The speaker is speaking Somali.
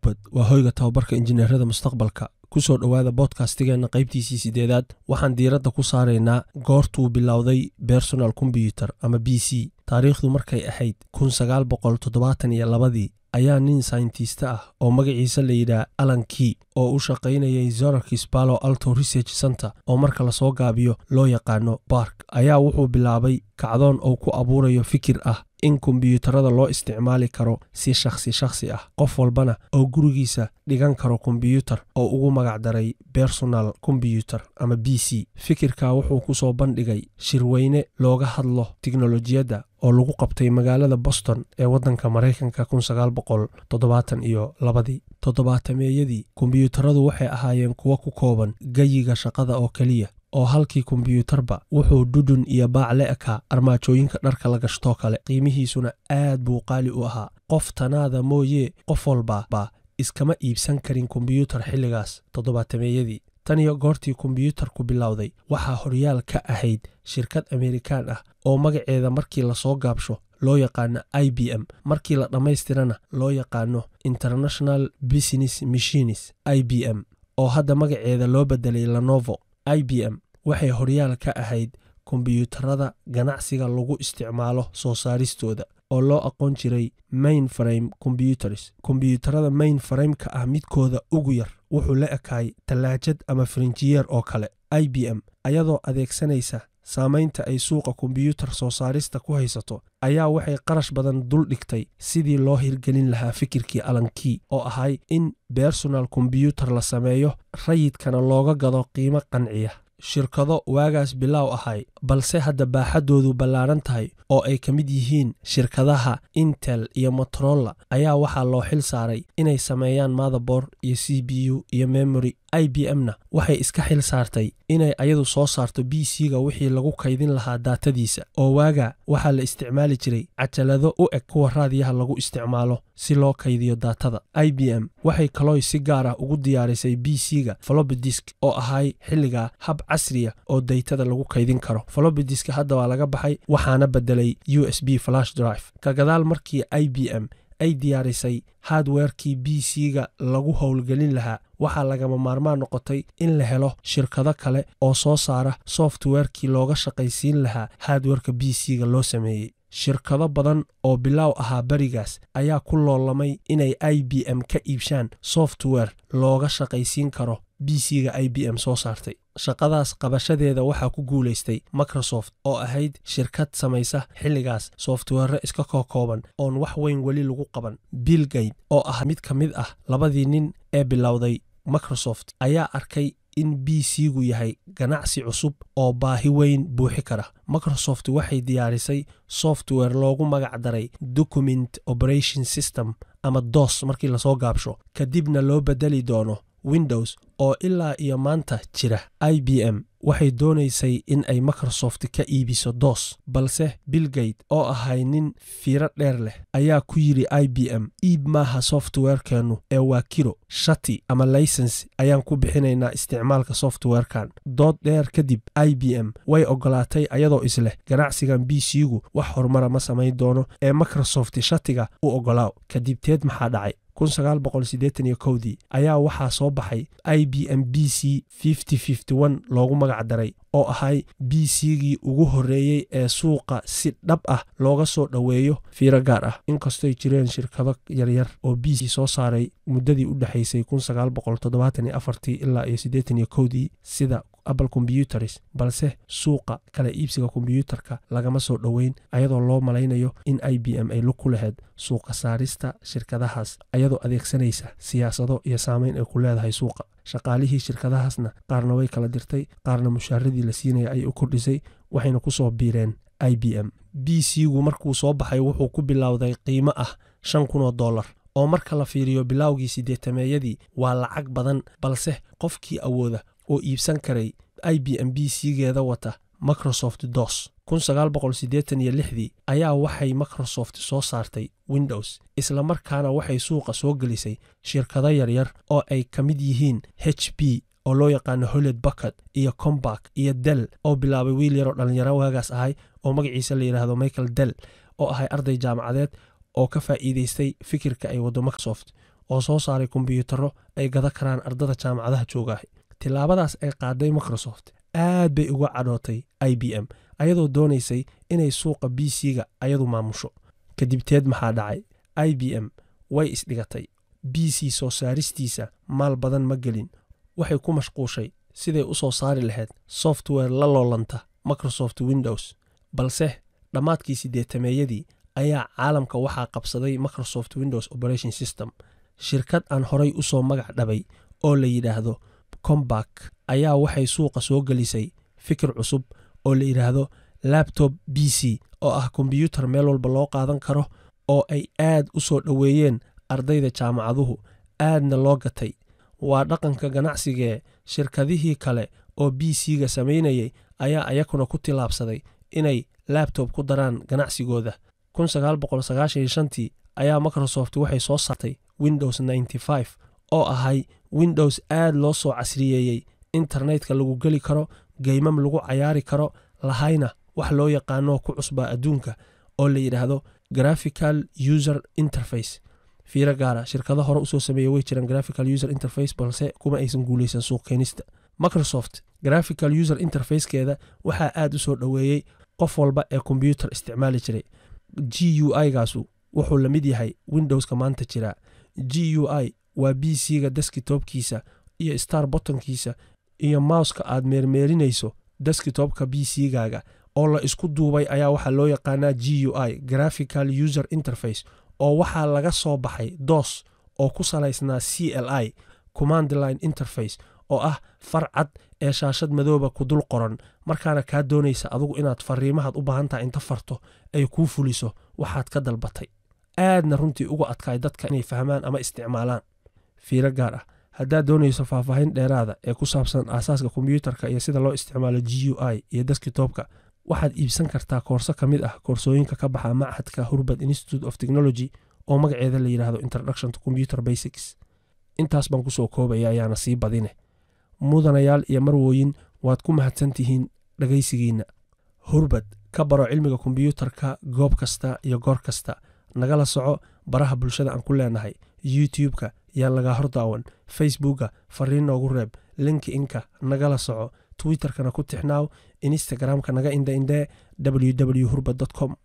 geekbot waa hoyga tababarka injineerada mustaqbalka kusoo dhowaada bodkastigeenna qaybtiisii sideedaad waxaan diiradda ku saaraynaa goortuu bilowday bersonal kombyuter ama b c taariikhdu markay ahayd ii ayaa nin sayntista ah oo magaciisa la yidhaah alan key oo u shaqaynayay zorarkis balo alto research center oo marka lasoo gaabiyo loo yaqaano bark ayaa wuxuu bilaabay kacdoon uu ku abuurayo fikir ah in kombyuutarada loo isticmaali karo si shakhsi shakhsi ah qof walbana oo gurigiisa dhigan karo kombyuutar oo ugu magacdaray bersonal kombyuter ama b c fikirka wuxuu ku soo bandhigay shirweyne looga hadlo tiknolojiyadda oo lagu qabtay magaalada boston ee waddanka maraykanka iyo labadii toddobaatameyadii kombyuutaradu waxay ahaayeen kuwo ku kooban geyiga shaqada oo keliya oo halkii kombyuutarba wuxuu dhudhun iyo baac le ekaa armaajooyinka dharka la gashtoo kale qiimihiisuna aad buu qaali u ahaa qof tanaada mooyee qof walba baa iskama iibsan karin kombyuutar xilligaas toddobaatameyadii tan iyo goortii kombyuutarku bilowday waxaa horyaal ka ahayd shirkad amerikaan ah oo magaceeda markii lasoo gaabsho loo yaqaano i b m markii la dhammaystirana loo yaqaano international business machines i b m oo hadda magaceeda loo bedelay lanovo i b m waxay horyaal ka ahayd kombyuutarada ganacsiga lagu isticmaalo soo saaristooda oo loo aqoon jiray main frame computers kombyuutarada main frameka ah midkooda ugu yar wuxuu la ekaay tallaajad ama farinjiyeer oo kale i b m ayadoo adeegsanaysa saamaynta ay suuqa kombyuutar soo saarista ku haysato ayaa waxay qarash badan dul dhigtay sidii loo hirgelin lahaa fikirkii alankii oo ahay in bersonal kombyuutar la sameeyo rayidkana looga gado qiimo qanciya shirkado waagaas bilaaw ahay balse hadda baaxaddoodu ballaaran tahay oo ay ka mid yihiin shirkadaha intel iyo motorolla ayaa waxaa loo xil saaray inay sameeyaan motherboard iyo c b u iyo memory i b m na waxay iska xil saartay inay ayadu soo saarto b c-ga wixii lagu kaydin lahaa daatadiisa oo waaga waxaa la isticmaali jiray cajalado u eg kuwa raadiyaha lagu isticmaalo si loo kaydiyo daatada i b m waxay kalooy si gaar ah ugu diyaarisay b c-ga folobidisk oo ahay xilligaa hab casriya oo daytada lagu kaydin karo folobidiska hadda waa laga baxay waxaana bedelay u s b flash drive ka gadaal markii i b m ay diyaarisay hardwerekii b c-ga lagu howlgelin lahaa waxaa lagama maarmaan noqotay in la helo shirkado kale oo soo saara softwarekii looga shaqaysiin lahaa hardwerka b c-ga loo sameeyey shirkado badan oo bilaaw ahaa berigaas ayaa ku loolamay inay i b m ka iibshaan software looga shaqaysiin karo b c-ga i b m soo saartay shaqadaas qabashadeeda waxaa ku guulaystay microsoft oo ahayd shirkad samaysa xilligaas software iska kookooban oon wax weyn weli lagu qaban bill gate oo ah mid ka mid ah labadii nin ee bilowday microsoft ayaa arkay in b c-gu yahay ganacsi cusub oo baahi weyn buuxi kara microsoft waxay diyaarisay software loogu magac daray document operation system ama dos markii lasoo gaabsho kadibna loo bedeli doono windows oo ilaa iyo maanta jira i b m waxay doonaysay in ay microsoft ka iibiso dos balse billgate oo ahay nin fiiro dheer leh ayaa ku yidhi i b m iib maaha softwarekeennu ee waa kiro shati ama laysens ayaan ku bixinaynaa isticmaalka softwarekan dood dheer kadib i b m way ogolaatay ayadoo isleh ganacsigan b c-gu wax horumara ma samayn doono ee microsoft shatiga u ogolaaw kadibteed maxaa dhacay dii ayaa waxaa soo baxay i b m b c loogu magac daray oo ahay b c-gii ugu horreeyey ee suuqa si dhab ah looga soo dhoweeyo fiiro gaar ah inkastoy jireen shirkado yaryar oo b c soo saaray muddadii u dhexaysay ilaa iyo dii sida apple computers balse suuqa kala iibsiga kombyuutarka lagama soo dhoweyn ayadoo loo malaynayo in i b m ay lug ku lahayd suuqa saarista shirkadahaas ayadoo adeegsanaysa siyaasado iyo saameyn ay ku leedahay suuqa shaqaalihii shirkadahaasna qaarna way kala dirtay qaarna mushaaradii la siinaya ayay u kordhisay waxayna ku soo biireen i b m b c-gu markuu soo baxay wuxuu ku bilowday qiimo ah shan kun oo dollar oo marka la fiiriyo bilowgii siddeetameeyadii waa lacag badan balse qofkii awooda oo iibsan karay i b m b c-geeda wata microsoft dos dii ayaa waxay microsoft soo saartay windows isla markaana waxay suuqa soo gelisay shirkado yaryar oo ay ka mid yihiin h b oo loo yaqaano holed bucket iyo combak iyo del oo bilaabay wiil yaroo dhallinyaro waagaas ahay oo magaciisa la yidhaahdo michael del oo ahay arday jaamacadeed oo ka faa'iidaystay fikirka ay waddo microsoft oo soo saaray kombiyuutarro ay gada karaan ardada jaamacadaha joogaah tillaabadaas ay qaaday microsoft aad bay uga cadhootay i b m ayadoo doonaysay inay suuqa b c-ga ayadu maamusho kadibteed maxaa dhacay i b m way isdhigatay b c soo saaristiisa maal badan ma gelin waxay ku mashquushay siday u soo saari lahayd software la loolanta microsoft windows balse dhammaadkii siddeetameeyadii ayaa caalamka waxaa qabsaday microsoft windows operation system shirkad aan horay u soo magac dhabay oo la yidhaahdo combak ayaa waxay suuqa soo gelisay fikir cusub oo la yidhaahdo labtob b c oo ah kombiyuutar meel walba loo qaadan karo oo ay aad u soo dhoweeyeen ardayda jaamacaduhu aadna loo gatay waa dhaqanka ganacsigee shirkadihii kale oo b c-ga samaynayay ayaa ayakuna ku tillaabsaday inay labtob ku daraan ganacsigooda tii ayaa microsoft waxay soo saartay windows oo ahay windows aad loo soo casriyeeyey internetka lagu geli karo geymam lagu cayaari karo lahayna wax loo yaqaanoo ku cusbaa adduunka oo la yidhaahdo graphical user interface fiiro gaara shirkado hore usoo sameeya way jiraan graphical user interface balse kuma aysan guulaysan suuq keenista microsoft graphical user interfacekeeda waxaa aad u soo dhoweeyey qof walba ee kombyuutar isticmaali jiray g u i gaasu wuxuu la mid yahay windowska maanta jira g u i waa b c-ga deskitobkiisa iyo star bottonkiisa iyo mouska aad meermeerinayso deskitobka b c-gaaga oo la isku duubay ayaa waxaa loo yaqaanaa g u i graphical user interface oo waxaa laga soo baxay dos oo ku salaysnaa c l i command line interface oo ah far cad ee shaashad madooba ku dul qoran markaana kaa doonaysa adugu inaad fariimahaad u baahan tahay inta farto ay kuu fuliso waxaad ka dalbatay aadna runtii uga adkaay dadka inay fahmaan ama isticmaalaan fiiro gaar ah haddaad doonayso faahfaahin dheeraada ee ku saabsan aasaaska kombiyuutarka iyo sida loo isticmaalo g u i iyo deskitobka waxaad iibsan kartaa koorso ka mid ah koorsooyinka ka baxa machadka hurbad institute of technology oo magaceeda la yidhaahdo introduction to computer basics intaas baan kusoo koobaya ayaana sii badine mudanayaal iyo marwooyin waad ku mahadsan tihiin dhegaysigiinna hurbad ka baro cilmiga kombiyuutarka goob kasta iyo goor kasta nagala soco baraha bulshada aan ku leenahay youtube-ka yaa lagaa hor daawan facebookga fariin noogu reeb linki inka nagala soco twitterkana ku tixnaaw instagramka naga indha indhee www hurbad com